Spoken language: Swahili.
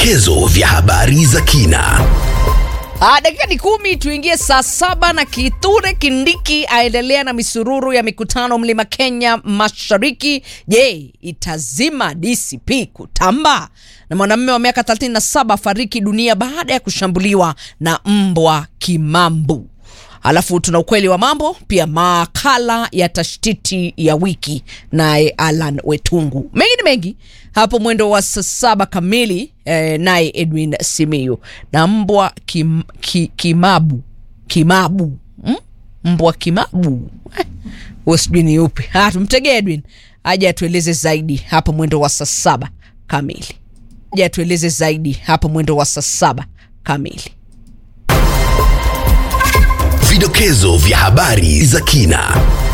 Vidokezo vya habari za kina. Ah, dakika ni kumi tuingie saa saba na Kithure Kindiki aendelea na misururu ya mikutano mlima Kenya Mashariki. Je, itazima DCP kutamba? Na mwanamume wa miaka 37 fariki dunia baada ya kushambuliwa na mbwa kimambu. Alafu tuna ukweli wa mambo pia, makala ya tashtiti ya wiki naye Alan Wetungu. Mengi ni mengi hapo mwendo wa saa saba kamili eh, naye Edwin Simiyu na mbwa kim, ki, kimabu kimabu hmm? mbwa kimabu eh, huo sijui ni upi. Ah, tumtegee Edwin aje atueleze zaidi hapo mwendo wa saa saba kamili, aje atueleze zaidi hapo mwendo wa saa saba kamili. Vidokezo vya habari za kina.